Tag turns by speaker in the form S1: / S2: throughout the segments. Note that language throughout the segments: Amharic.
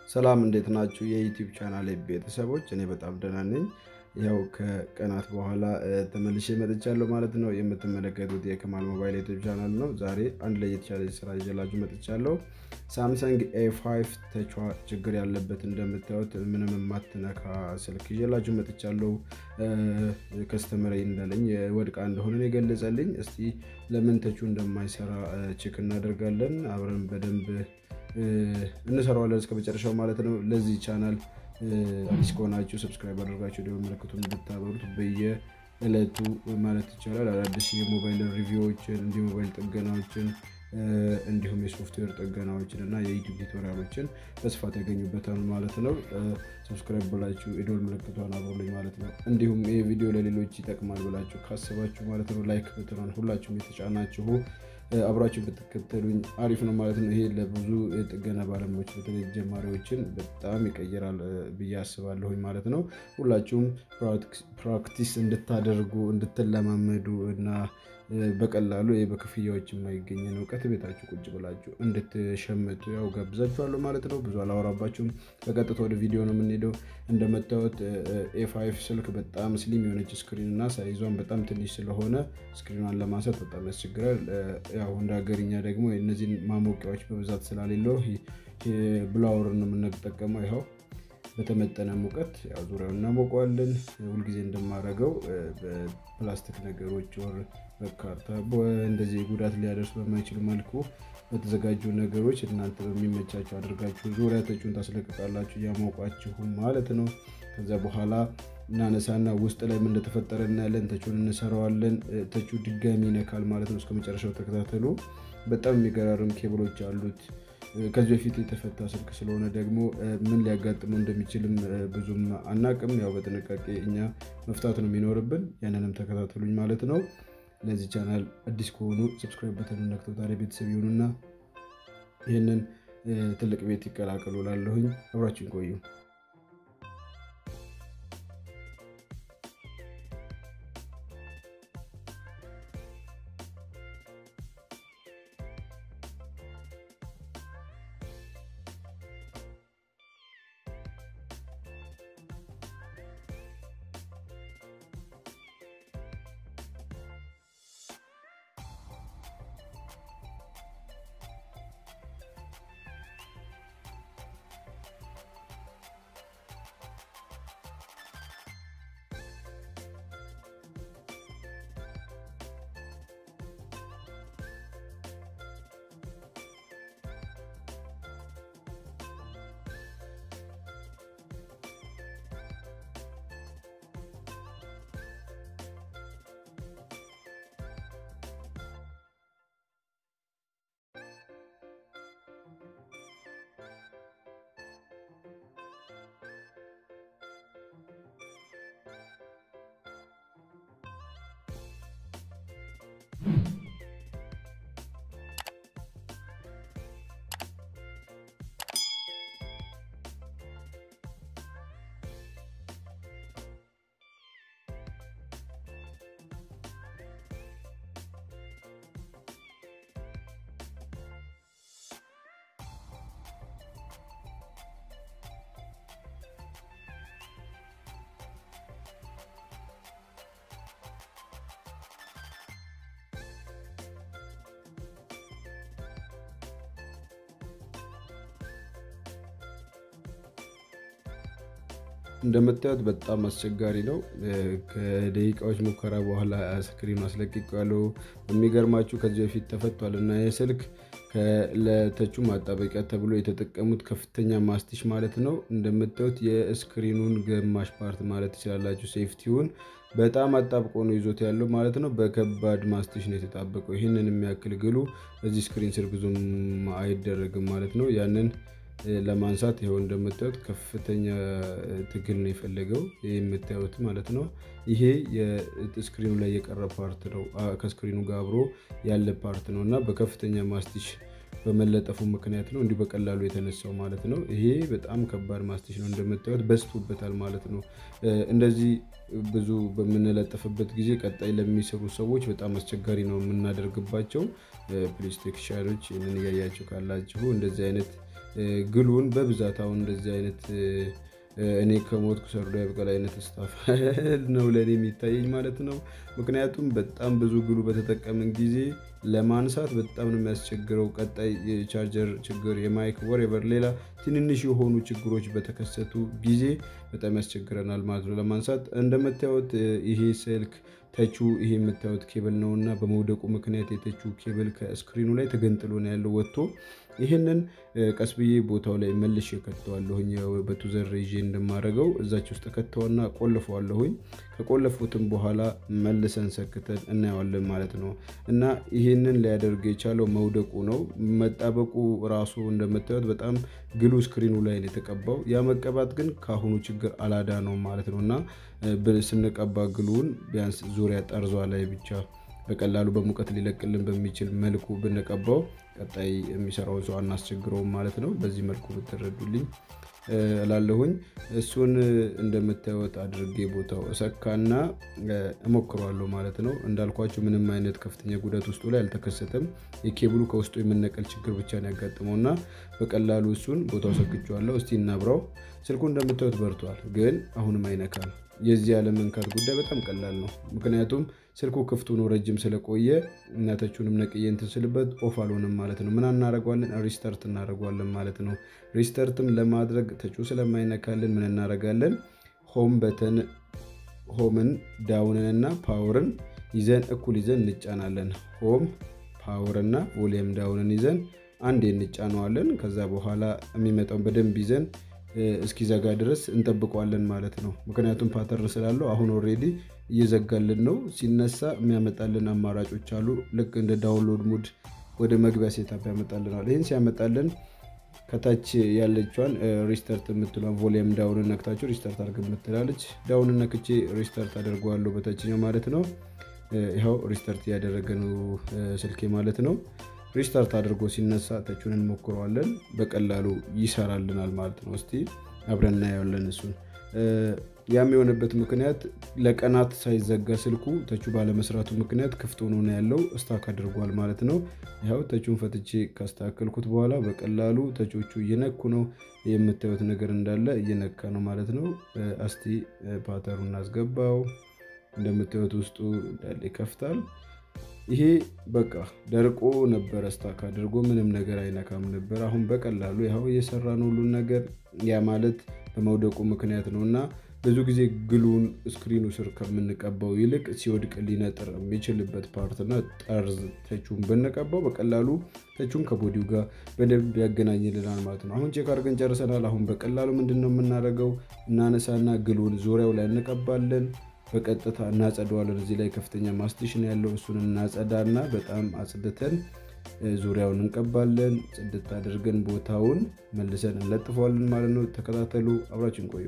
S1: ሰላም እንዴት ናችሁ? የዩቲዩብ ቻናል ቤተሰቦች፣ እኔ በጣም ደህና ነኝ። ያው ከቀናት በኋላ ተመልሼ መጥቻለሁ ማለት ነው። የምትመለከቱት የከማል ሞባይል ዩቲዩብ ቻናል ነው። ዛሬ አንድ ላይ የተሻለ ስራ ይዤላችሁ መጥቻለሁ። ሳምሰንግ ኤ5 ተቿ ችግር ያለበት እንደምታዩት ምንም የማትነካ ስልክ ይዤላችሁ መጥቻለሁ። ከስተመር እንዳለኝ ወድቃ እንደሆነ የገለጸልኝ። እስቲ ለምን ተቹ እንደማይሰራ ቼክ እናደርጋለን። አብረን በደንብ እንሰራዋለን እስከ መጨረሻው ማለት ነው። ለዚህ ቻናል አዲስ ከሆናችሁ ሰብስክራይብ አድርጋችሁ ደግሞ ምልክቱን እንድታበሩት በየዕለቱ ማለት ይቻላል አዳዲስ የሞባይል ሪቪዎችን እንዲሁ ሞባይል ጥገናዎችን እንዲሁም የሶፍትዌር ጥገናዎችን እና የዩቲዩብ ቱቶሪያሎችን በስፋት ያገኙበታል ማለት ነው። ሰብስክራይብ ብላችሁ የደወል ምልክቷን አብሩልኝ ማለት ነው። እንዲሁም ይህ ቪዲዮ ለሌሎች ይጠቅማል ብላችሁ ካስባችሁ ማለት ነው ላይክ በትኗን ሁላችሁም የተጫናችሁ አብራችሁ ብትከተሉኝ አሪፍ ነው ማለት ነው። ይሄ ለብዙ የጥገና ባለሙያዎች በተለይ ጀማሪዎችን በጣም ይቀይራል ብዬ አስባለሁኝ ማለት ነው። ሁላችሁም ፕራክቲስ እንድታደርጉ እንድትለማመዱ እና በቀላሉ ይህ በክፍያዎች የማይገኝን እውቀት ቤታችሁ ቁጭ ብላችሁ እንድትሸምቱ ያው ጋብዛችኋለሁ ማለት ነው። ብዙ አላወራባችሁም። በቀጥታ ወደ ቪዲዮ ነው የምንሄደው። እንደምታዩት ኤ5 ስልክ በጣም ስሊም የሆነች ስክሪን እና ሳይዟን በጣም ትንሽ ስለሆነ ስክሪኗን ለማንሳት በጣም ያስቸግራል። ያው እንደ ሀገርኛ ደግሞ እነዚህን ማሞቂያዎች በብዛት ስላሌለው ብላወር ነው የምንጠቀመው። ይኸው በተመጠነ ሙቀት ያው ዙሪያውን እናሞቀዋለን። ሁልጊዜ እንደማደርገው በፕላስቲክ ነገሮች ወር በካርታ እንደዚህ ጉዳት ሊያደርሱ በማይችሉ መልኩ በተዘጋጁ ነገሮች እናንተ በሚመቻችሁ አድርጋችሁ ዙሪያ ተቹን ታስለቅቃላችሁ እያሞቋችሁ ማለት ነው። ከዛ በኋላ እናነሳና ውስጥ ላይ ምን እንደተፈጠረ እናያለን። ተቹን እንሰራዋለን። ተቹ ድጋሚ ይነካል ማለት ነው። እስከ መጨረሻው ተከታተሉ። በጣም የሚገራርም ኬብሎች አሉት። ከዚህ በፊት የተፈታ ስልክ ስለሆነ ደግሞ ምን ሊያጋጥመው እንደሚችልም ብዙም አናቅም። ያው በጥንቃቄ እኛ መፍታት ነው የሚኖርብን። ያንንም ተከታተሉኝ ማለት ነው። ለዚህ ቻናል አዲስ ከሆኑ ሰብስክራይብ በተን ነክተው ታዲያ ቤተሰብ ይሆኑና ይህንን ትልቅ ቤት ይቀላቀሉ። ላለሁኝ አብራችን ቆዩ። እንደምታዩት በጣም አስቸጋሪ ነው። ከደቂቃዎች ሙከራ በኋላ ስክሪኑ አስለቅቄዋለሁ። የሚገርማችሁ ከዚህ በፊት ተፈቷል እና ይህ ስልክ ለተቹ ማጣበቂያ ተብሎ የተጠቀሙት ከፍተኛ ማስቲሽ ማለት ነው። እንደምታዩት የስክሪኑን ግማሽ ፓርት ማለት ትችላላችሁ ሴፍቲውን በጣም አጣብቆ ነው ይዞት ያለው ማለት ነው። በከባድ ማስቲሽ ነው የተጣበቀው። ይህንን የሚያክል ግሉ እዚህ ስክሪን ስር ብዙም አይደረግም ማለት ነው። ያንን ለማንሳት ይኸው እንደምታዩት ከፍተኛ ትግል ነው የፈለገው የምታዩት ማለት ነው። ይሄ የስክሪኑ ላይ የቀረ ፓርት ነው፣ ከስክሪኑ ጋር አብሮ ያለ ፓርት ነው እና በከፍተኛ ማስቲሽ በመለጠፉ ምክንያት ነው እንዲሁ በቀላሉ የተነሳው ማለት ነው። ይሄ በጣም ከባድ ማስቲሽ ነው እንደምታዩት በዝቶበታል ማለት ነው። እንደዚህ ብዙ በምንለጥፍበት ጊዜ ቀጣይ ለሚሰሩ ሰዎች በጣም አስቸጋሪ ነው የምናደርግባቸው። ፕሊስ ቴክኒሻኖች ይህንን እያያችሁ ካላችሁ እንደዚህ አይነት ግሉን በብዛት አሁን እንደዚህ አይነት እኔ ከሞትኩ ሰርዶ ያብቀል አይነት ስታፍ ነው ለእኔ የሚታየኝ ማለት ነው። ምክንያቱም በጣም ብዙ ግሉ በተጠቀምን ጊዜ ለማንሳት በጣም ነው የሚያስቸግረው። ቀጣይ የቻርጀር ችግር፣ የማይክ ወሬቨር፣ ሌላ ትንንሽ የሆኑ ችግሮች በተከሰቱ ጊዜ በጣም ያስቸግረናል ማለት ነው ለማንሳት። እንደምታዩት ይሄ ስልክ ተቹ ይሄ የምታዩት ኬብል ነው እና በመውደቁ ምክንያት የተቹ ኬብል ከስክሪኑ ላይ ተገንጥሎ ነው ያለው ወጥቶ ይህንን ቀስ ብዬ ቦታው ላይ መልሼ ከተዋለሁኝ በቱዘር ይዤ እንደማደርገው እዛች ውስጥ ከተዋና ቆልፈዋለሁኝ። ከቆለፉትም በኋላ መልሰን ሰክተን እናየዋለን ማለት ነው እና ይህንን ሊያደርግ የቻለው መውደቁ ነው። መጣበቁ ራሱ እንደምታዩት በጣም ግሉ ስክሪኑ ላይ ነው የተቀባው። ያ መቀባት ግን ከአሁኑ ችግር አላዳ ነው ማለት ነው እና ስንቀባ ግሉውን ቢያንስ ዙሪያ ጠርዟ ላይ ብቻ በቀላሉ በሙቀት ሊለቅልን በሚችል መልኩ ብንቀባው ቀጣይ የሚሰራውን ሰው አናስቸግረውም ማለት ነው። በዚህ መልኩ ብትረዱልኝ እላለሁኝ። እሱን እንደምታዩት አድርጌ ቦታው እሰካና እሞክረዋለሁ ማለት ነው። እንዳልኳቸው ምንም አይነት ከፍተኛ ጉዳት ውስጡ ላይ አልተከሰተም። የኬብሉ ከውስጡ የመነቀል ችግር ብቻ ነው ያጋጥመው እና በቀላሉ እሱን ቦታው ሰክቼዋለሁ። እስቲ እናብራው። ስልኩ እንደምታዩት በርቷል፣ ግን አሁንም አይነካም። የዚህ ያለመንካት ጉዳይ በጣም ቀላል ነው። ምክንያቱም ስልኩ ክፍት ሆኖ ረጅም ስለቆየ እናተችሁንም ነቅዬ እንትን ስልበት ኦፍ አልሆንም ማለት ነው። ምን እናደርገዋለን? ሪስተርት እናደርገዋለን ማለት ነው። ሪስተርትም ለማድረግ ተቹ ስለማይነካልን ምን እናደርጋለን? ሆም በተን ሆምን ዳውንን እና ፓወርን ይዘን እኩል ይዘን እንጫናለን። ሆም ፓወር እና ቮሊየም ዳውንን ይዘን አንዴ እንጫነዋለን። ከዛ በኋላ የሚመጣውን በደንብ ይዘን እስኪዘጋ ድረስ እንጠብቀዋለን ማለት ነው። ምክንያቱም ፓተርን ስላለው አሁን ኦልሬዲ እየዘጋልን ነው። ሲነሳ የሚያመጣልን አማራጮች አሉ። ልክ እንደ ዳውንሎድ ሙድ ወደ መግቢያ ሴታፕ ያመጣልናል። ይህን ሲያመጣልን ከታች ያለችዋን ሪስተርት የምትሏን ቮሊየም ዳውንን ነክታችሁ ሪስተርት አድርግ የምትላለች ዳውንን ነክቼ ሪስተርት አደርገዋለሁ በታችኛው ማለት ነው። ይኸው ሪስተርት እያደረገ ነው ስልኬ ማለት ነው። ሪስታርት አድርጎ ሲነሳ ተቹን እንሞክረዋለን። በቀላሉ ይሰራልናል ማለት ነው። እስቲ አብረን እናየዋለን እሱን። ያም የሆነበት ምክንያት ለቀናት ሳይዘጋ ስልኩ ተቹ ባለመስራቱ ምክንያት ክፍት ሆኖ ነው ያለው። ስታክ አድርጓል ማለት ነው። ያው ተቹን ፈትቼ ካስተካከልኩት በኋላ በቀላሉ ተቾቹ እየነኩ ነው። የምታዩት ነገር እንዳለ እየነካ ነው ማለት ነው። እስቲ ፓተሩ እናስገባው። እንደምታዩት ውስጡ እንዳለ ይከፍታል። ይሄ በቃ ደርቆ ነበረ ስታክ አድርጎ ምንም ነገር አይነካም ነበር። አሁን በቀላሉ ያው እየሰራ ነው ሁሉን ነገር። ያ ማለት በመውደቁ ምክንያት ነው እና ብዙ ጊዜ ግሉን ስክሪኑ ስር ከምንቀባው ይልቅ ሲወድቅ ሊነጥር የሚችልበት ፓርትና ጠርዝ ተቹን ብንቀባው በቀላሉ ተቹን ከቦዲው ጋር በደንብ ያገናኝልናል ማለት ነው። አሁን ቼክ አድርገን ጨርሰናል። አሁን በቀላሉ ምንድን ነው የምናደርገው? እናነሳና ግሉን ዙሪያው ላይ እንቀባለን። በቀጥታ እናጸደዋለን። እዚህ ላይ ከፍተኛ ማስቴሽን ያለው እሱን እናጸዳና በጣም አጽድተን ዙሪያውን እንቀባለን። ጽድት አድርገን ቦታውን መልሰን እንለጥፈዋለን ማለት ነው። ተከታተሉ፣ አብራችን ቆዩ።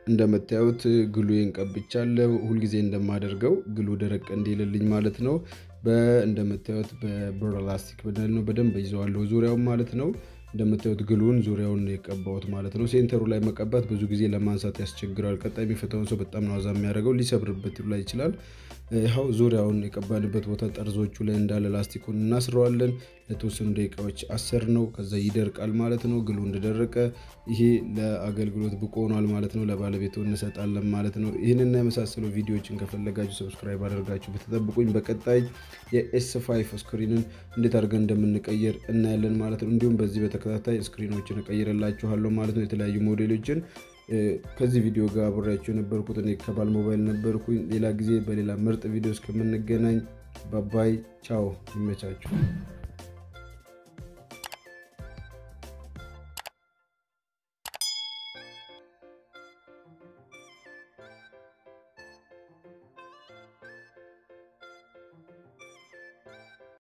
S1: እንደምታዩት ግሉዬን ቀብቻለሁ። ሁልጊዜ እንደማደርገው ግሉ ደረቅ እንዲልልኝ ማለት ነው። እንደምታዩት በብር ላስቲክ በደል ነው በደንብ ይዘዋለሁ ዙሪያውን ማለት ነው። እንደምታዩት ግሉን ዙሪያውን የቀባሁት ማለት ነው። ሴንተሩ ላይ መቀባት ብዙ ጊዜ ለማንሳት ያስቸግራል። ቀጣይ የሚፈታውን ሰው በጣም ነው አዛ የሚያደርገው ሊሰብርበት ላይ ይችላል። ይኸው ዙሪያውን የቀባንበት ቦታ ጠርዞቹ ላይ እንዳለ ላስቲኩን እናስረዋለን። ለተወሰኑ ደቂቃዎች አሰር ነው። ከዛ ይደርቃል ማለት ነው። ግሉ እንደደረቀ ይሄ ለአገልግሎት ብቁ ሆኗል ማለት ነው። ለባለቤቱ እንሰጣለን ማለት ነው። ይህንና የመሳሰሉ ቪዲዮዎችን ከፈለጋችሁ ሰብስክራይብ አድርጋችሁ በተጠብቁኝ። በቀጣይ የኤስ ፋይቭ ስክሪንን እንዴት አድርገን እንደምንቀይር እናያለን ማለት ነው። እንዲሁም በዚህ በተከታታይ ስክሪኖችን እቀይርላችኋለሁ ማለት ነው። የተለያዩ ሞዴሎችን ከዚህ ቪዲዮ ጋር አብሬያቸው የነበርኩት እኔ ከባል ሞባይል ነበርኩኝ። ሌላ ጊዜ በሌላ ምርጥ ቪዲዮ እስከምንገናኝ ባባይ ቻው፣ ይመቻችሁ።